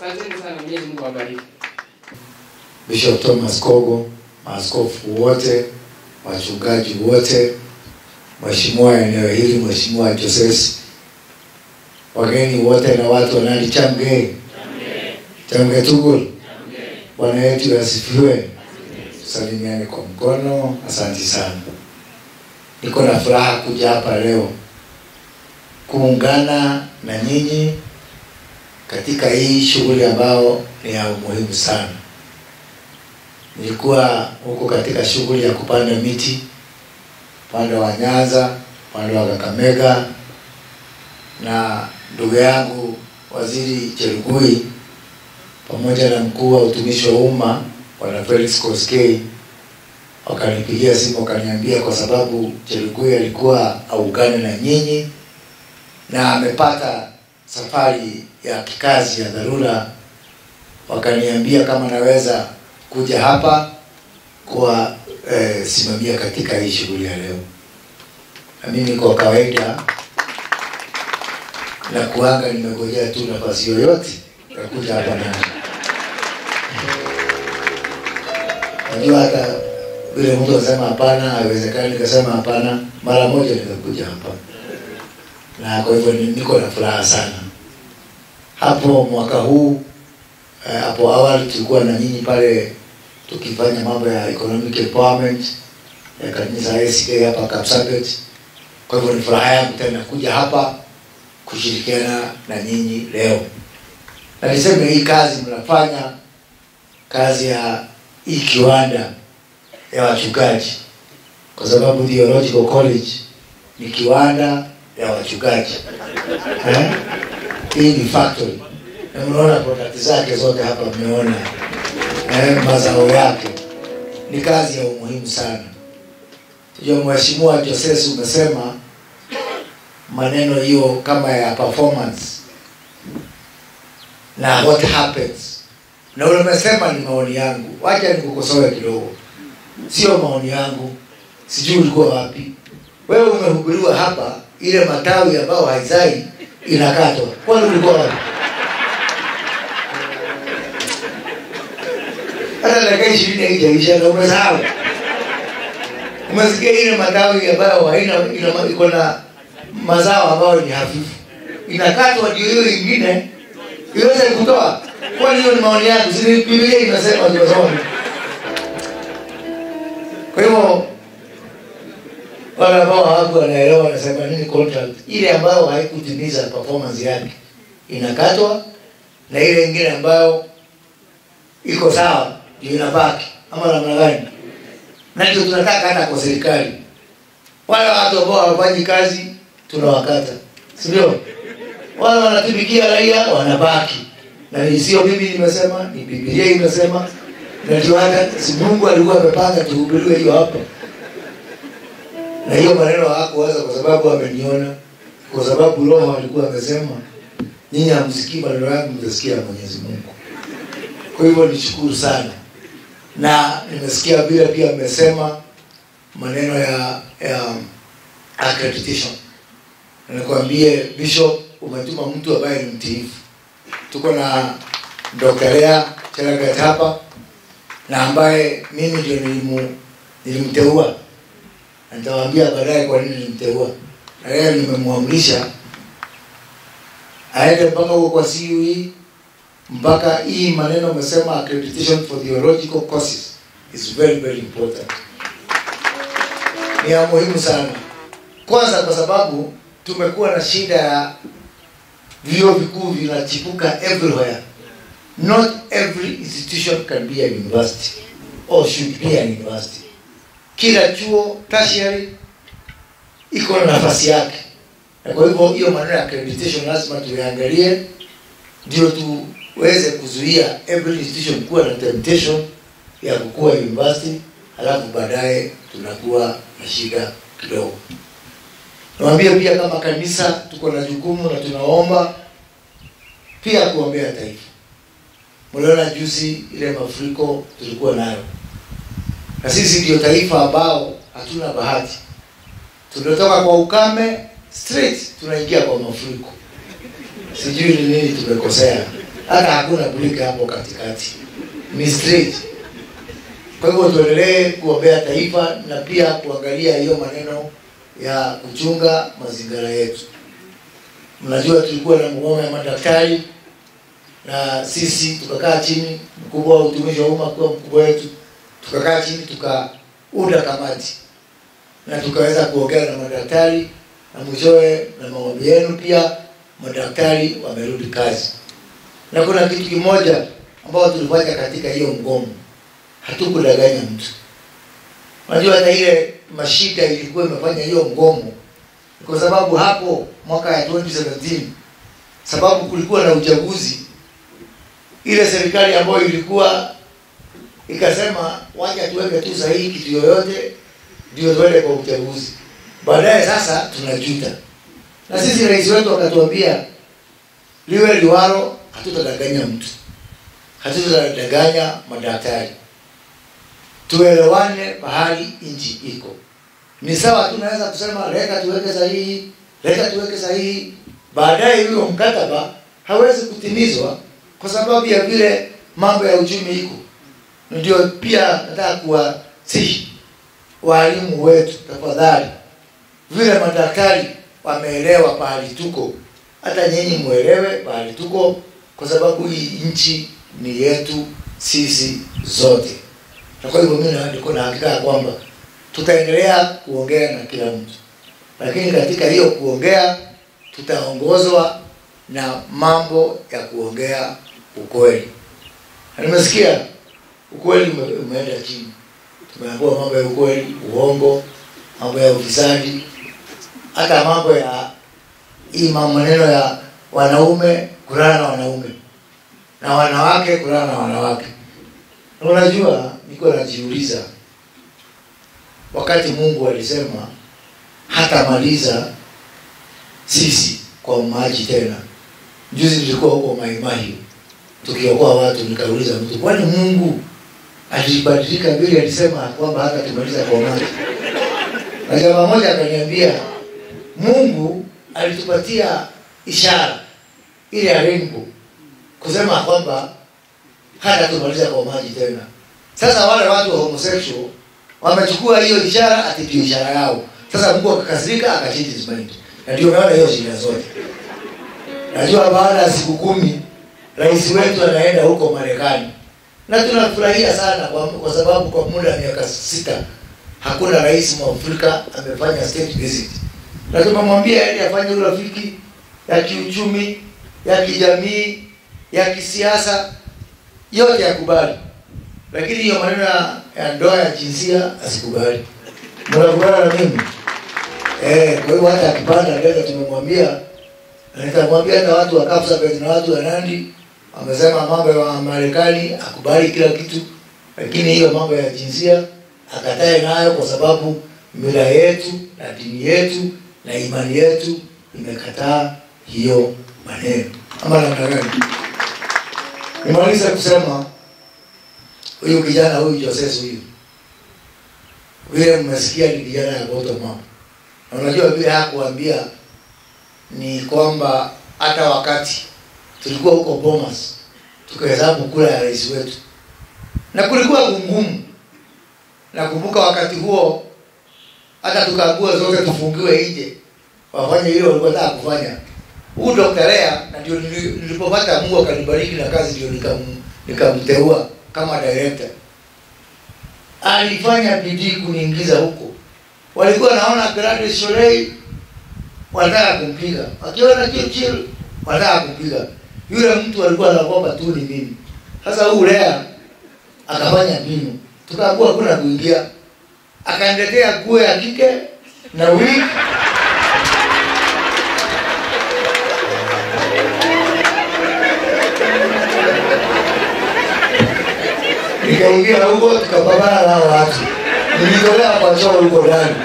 Asanteni sana, Mwenyezi Mungu awabariki. Bishop Thomas Kogo, maaskofu wote, wachungaji wote, mheshimiwa eneo hili, mheshimiwa Joses, wageni wote na watu wanani Chamge, Chamge Tugul, Bwana yetu asifiwe. Salimiane kwa mkono. Asante sana, niko na furaha kuja hapa leo kuungana na nyinyi katika hii shughuli ambayo ni ya umuhimu sana. Nilikuwa huko katika shughuli ya kupanda miti upande wa Nyanza, upande wa Kakamega, na ndugu yangu Waziri Cherugui pamoja na mkuu wa utumishi wa umma Bwana Felix Koskei wakanipigia simu wakaniambia, kwa sababu Cherugui alikuwa aungane na nyinyi na amepata safari ya kikazi ya dharura, wakaniambia kama naweza kuja hapa kuwa eh, simamia katika hii shughuli ya leo. Na mimi kwa kawaida na kuanga nimegojea tu nafasi yoyote ya kuja hapa na najua hata vile mtu anasema hapana, haiwezekani, nikasema hapana, mara moja nikakuja hapa, na kwa hivyo ni- niko na furaha sana. Hapo mwaka huu eh, hapo awali tulikuwa na nyinyi pale tukifanya mambo ya economic empowerment ya kanisa ACK hapa Kapsabet. Kwa hivyo ni furaha yangu tena kuja hapa kushirikiana na nyinyi leo, na niseme hii kazi mnafanya kazi ya hii kiwanda ya wachungaji, kwa sababu Theological College ni kiwanda ya wachungaji eh? Hii ni factory na mnaona product zake zote hapa, mmeona eh, mazao yake. Ni kazi ya umuhimu sana. Hiyo Mheshimiwa Joses, umesema maneno hiyo kama ya performance na what happens, na ule umesema ni maoni yangu. Wacha nikukosoe kidogo, sio maoni yangu. Sijui ulikuwa wapi wewe. Umehubiriwa hapa, ile matawi ambayo haizai inakatwa, kwani ulikuwa wapi? hata dakika ishirini haijaisha na umesahau. Umesikia ile matawi ambayo haina ina- iko na mazao ambayo ni hafifu, inakatwa ndio hiyo ingine iweze kutoa. Kwani hiyo ni maoni yangu? Si ni Biblia inasema tunasoma. Kwa hivyo wale ambao hawaku wanaelewa wanasema nini contract ile ambayo haikutimiza performance yake inakatwa, na ile ingine ambayo iko sawa ndio inabaki, ama namna gani? Na ndio tunataka hata kwa serikali, wale watu ambao hawafanyi kazi tunawakata, si ndio? Wale wanatumikia raia wanabaki, na ni sio mimi nimesema, ni Biblia imesema, na ndio hata si Mungu alikuwa amepanga tuhubiriwe hiyo hapa, na hiyo maneno hakuwaza kwa sababu ameniona, kwa sababu Roho alikuwa amesema, nyinyi hamsikii maneno yangu, mtasikia Mwenyezi Mungu. Kwa hivyo nishukuru sana, na nimesikia vile pia mmesema maneno ya, ya accreditation. Na Nikwambie Bishop, umetuma mtu ambaye ni mtiifu. Tuko na Dr. Lea Chelagat hapa na ambaye mimi ndio nilimu, nilimteua na nitawaambia baadaye kwa nini nilimteua, na leo nimemwamrisha aende mpaka huko kwa CUE mpaka hii maneno umesema accreditation for theological courses is very very important, ni ya muhimu sana. Kwanza kwa sababu tumekuwa na shida ya vyuo vikuu vinachipuka everywhere. Not every institution can be a university or should be a university. Kila chuo tertiary iko na nafasi yake, na kwa hivyo hiyo maneno ya accreditation lazima tuiangalie ndio tuweze kuzuia every institution kuwa na temptation ya kukua university, halafu baadaye tunakuwa na shida kidogo. Niwaambie pia kama kanisa tuko na jukumu na tunaomba pia kuombea taifa. Mliona juzi ile mafuriko tulikuwa nayo, na sisi ndio taifa ambao hatuna bahati, tunatoka kwa ukame straight tunaingia kwa mafuriko. Sijui ni nini tumekosea, hata hakuna breki hapo katikati, ni straight. Kwa hivyo tuendelee kuombea taifa na pia kuangalia hiyo maneno ya kuchunga mazingira yetu. Mnajua tulikuwa na mgomo ya madaktari na sisi tukakaa chini, mkubwa wa utumishi wa umma kwa mkubwa wetu, tukakaa chini tukaunda kamati na tukaweza kuongea na madaktari na mwishowe na maombi yenu pia madaktari wamerudi kazi. Na kuna kitu kimoja ambao tulifanya katika hiyo mgomo, hatukudanganya mtu. Unajua hata ile mashida ilikuwa imefanya hiyo mgomo kwa sababu hapo mwaka ya 2017 sababu kulikuwa na uchaguzi, ile serikali ambayo ilikuwa ikasema wacha tuweke tu sahihi kitu yoyote ndio tuende kwa uchaguzi. Baadaye sasa tunajuta, na sisi rais wetu akatuambia liwe liwalo, hatutadanganya mtu, hatutadanganya madaktari, tuelewane pahali nchi iko. Ni sawa, tunaweza kusema leta tuweke sahihi, leta tuweke sahihi, baadaye huyo mkataba hawezi kutimizwa kwa sababu ya vile mambo ya uchumi iko. Ndio pia nataka kuwasihi walimu wetu, tafadhali, vile madaktari wameelewa pahali tuko, hata nyinyi muelewe pahali tuko, kwa sababu hii nchi ni yetu sisi zote. Na kwa hivyo mimi niko na hakika ya kwamba tutaendelea kuongea na kila mtu, lakini katika hiyo kuongea tutaongozwa na mambo ya kuongea ukweli. Na nimesikia ukweli ume, umeenda chini, tumeambiwa mambo ya ukweli, uongo, mambo ya ufisadi, hata mambo ya hii maneno ya wanaume kulala na wanaume na wanawake kulala na wanawake. Na unajua, niko najiuliza wakati Mungu alisema hatamaliza sisi kwa maji tena. Juzi nilikuwa huko Mai Mahiu tukiokoa watu, nikauliza mtu, kwani Mungu alibadilika vile alisema kwamba hata tumaliza kwa maji? Na jamaa moja akaniambia Mungu alitupatia ishara ile ya rainbow kusema kwamba hata tumaliza kwa maji tena. Sasa wale watu wa homosexual wamechukua hiyo ishara ati ndio ishara yao. Sasa Mungu akakasirika akachange his mind, na ndio unaona hiyo shida zote. Najua baada ya siku kumi rais wetu anaenda huko Marekani na tunafurahia sana kwa, kwa sababu kwa muda wa miaka sita hakuna rais mwafrika amefanya state visit, na tumemwambia ili afanye urafiki ya kiuchumi, ya kijamii, ya kisiasa, yote yakubali, lakini hiyo maneno ya ndoa ya jinsia asikubali. Mnakubaliana na mimi? Eh, kwa hiyo hata akipanda ndege tumemwambia, na nitamwambia hata watu wa Kapsabet na watu wa Nandi wamesema mambo ya Marekani akubali kila kitu, lakini hiyo mambo ya jinsia akatae nayo, kwa sababu mila yetu na dini yetu na imani yetu imekataa hiyo maneno. Ama namna gani? Nimaliza kusema huyu kijana huyu Joses huyu vile mmesikia ni kijana ya bottom up, na unajua vile hakuambia ni kwamba hata wakati tulikuwa huko Bomas tukahesabu kura ya rais wetu na kulikuwa ngumu. Nakumbuka wakati huo hata tukaagua zote tufungiwe nje wafanye hilo walikuwa nataka kufanya. Huu Dr. Lea na ndio nilipopata Mungu akanibariki na kazi ndio nikam nikamteua kama director. Alifanya bidii kuniingiza huko. Walikuwa naona Gladys Sholei wanataka kumpiga. Wakiona Churchill wanataka kumpiga. Yule mtu alikuwa anaogopa tu ni mimi. Sasa huu Lea akafanya mbinu. Tukaambiwa hakuna kuingia. Akaniletea nguo ya kike na wig nikaingia huko tukapambana nao watu, nilitolea kwa choo huko ndani,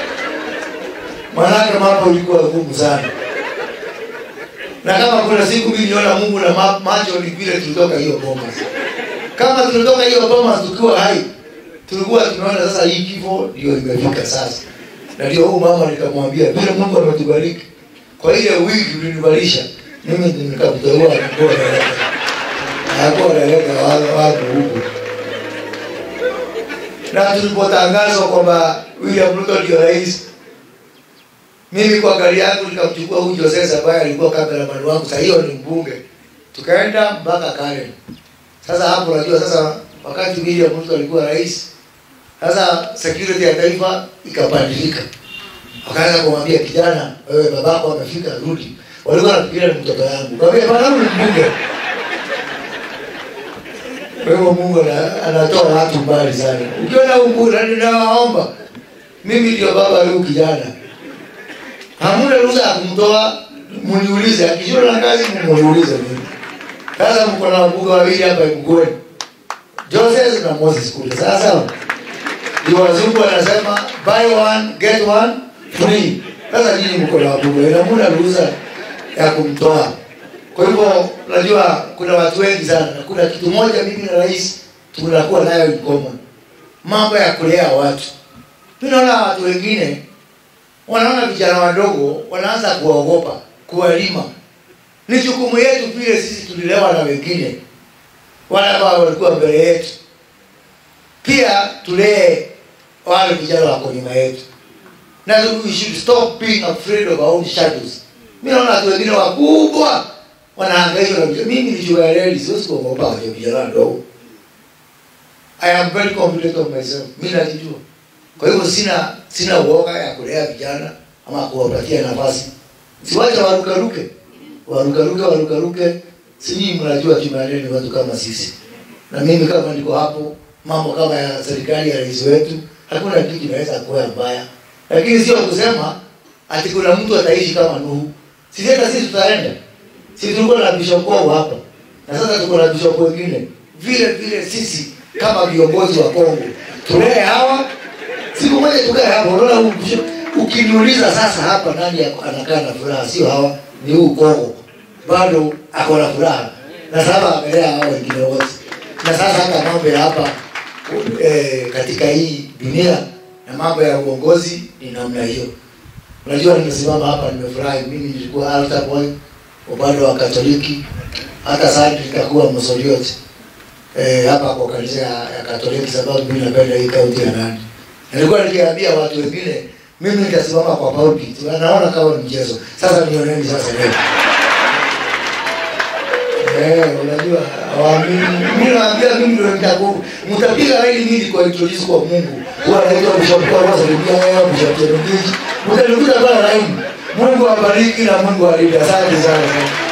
manake mambo ilikuwa ngumu sana. Na kama kuna siku mimi niliona Mungu na ma macho ni vile tulitoka hiyo Bomas. Kama tulitoka hiyo Bomas tukiwa hai, tulikuwa tunaona sasa hii kifo ndio imefika sasa. Na ndio huyu mama nikamwambia vile Mungu ametubariki kwa ile wiki ulinivalisha mimi ndio nikakuteua mkoa hapo analeta wale watu huku. Na tulipotangazwa kwamba William Ruto ndio rais, mimi kwa gari yangu nikamchukua huyu Joses ambaye alikuwa cameraman wangu, sasa hiyo ni mbunge, tukaenda mpaka Karen. Sasa hapo unajua sasa, wakati William Ruto alikuwa rais, sasa security ya taifa ikabadilika, wakaanza kumwambia kijana, wewe babako amefika, rudi. Walikuwa wanafikiria ni mtoto yangu, kaambia bana, huyu ni mbunge. Kwa hivyo Mungu ana- anatoa watu mbali sana. Ukiona huu mbunge, na ninawaomba mimi ndio baba leo kijana, hamuna ruhusa ya kumtoa, mniulize. Akishindwa na kazi, mniulize mimi. Sasa mko na wabunge wawili hapa Mgweni, Joseph na Moses kule. Sasa ndio wazungu wanasema buy one get one free. Sasa nyinyi mko na wabunge na mna ruhusa ya kumtoa. Kwa hivyo unajua kuna watu wengi sana, na kuna kitu moja mimi na rais tunakuwa nayo in common, mambo ya kulea watu. Tunaona watu wengine wanaona vijana wadogo wanaanza kuwaogopa, kuwalima. Ni jukumu yetu vile sisi tulilewa na wengine wale ambao walikuwa mbele yetu, pia tulee wale vijana wako nyuma yetu, na we should stop being afraid of our own shadows. Mimi naona watu wengine wakubwa wanahangaishwa na vijana. Mimi ni sugar daddy, siwezi kuogopa wale vijana wadogo. I am very confident of myself. Mimi najijua. Kwa hivyo sina sina uoga ya kulea vijana ama kuwapatia nafasi. Siwache warukaruke. Warukaruke warukaruke. Sijui mnajua tumeaneni watu kama sisi. Na mimi kama niko hapo, mambo kama ya serikali ya rais wetu, hakuna kitu kinaweza kuwa mbaya. Lakini sio kusema ati kuna mtu ataishi kama Nuhu. Sisi hata sisi tutaenda. Sisi tulikuwa na Bishop Kongo hapa. Na sasa tuko na Bishop wengine. Vile vile sisi kama viongozi wa Kongo tulee hawa siku moja tukae hapo. Unaona huu Bishop ukiniuliza sasa hapa nani ako- anakaa na furaha, sio hawa, ni huu Kongo bado ako na furaha, na sasa amelea hao wengine wote, na sasa hata mambo ya hapa eh, katika hii dunia na mambo ya uongozi ni namna hiyo. Unajua, nimesimama hapa nimefurahi. Mimi nilikuwa altar boy upande wa Katoliki, hata sasa nitakuwa msoliot eh, hapa kwa kanisa ya, ya Katoliki, sababu mimi napenda hii kaunti ya Nandi. Nilikuwa nikiambia watu wengine mimi nitasimama kwa pulpit, wanaona kama ni mchezo. Sasa nioneni sasa leo. Eh, unajua hawaamini. Mimi naambia mimi ndio nitaku mtapiga laini mimi kwa introduce kwa Mungu. Huwa anaitwa Bishop kwa kwanza ndio yeye Bishop Cherukiji. Mtanikuta kwa laini. Mungu awabariki na Mungu awalinde. Asante sana.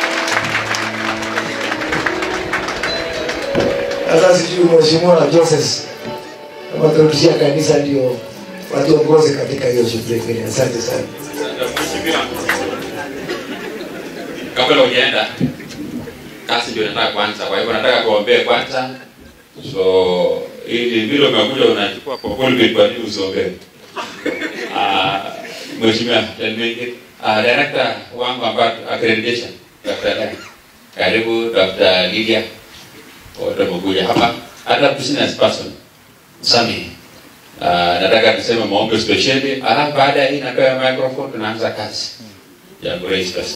Sasa sijui mheshimiwa Joseph kama turudishia kanisa ndio watuongoze katika hiyo shughuli ingine. Asante sana. Mheshimiwa, kabla hujaenda kazi ndio nataka kwanza, kwa hivyo nataka kuombea kwanza, so ili vile umekuja unachukua kwa pulpit, kwa nini usiombee? Ah, Mheshimiwa, tell me it. Ah, director wangu ambaye accreditation Dr. Dan. Karibu Dr. Lydia. Wote wamekuja hapa. Hata business person Sami. Uh, nataka tuseme maombi spesheli, alafu baada ya hii napewa microphone tunaanza kazi ya Grace Fest.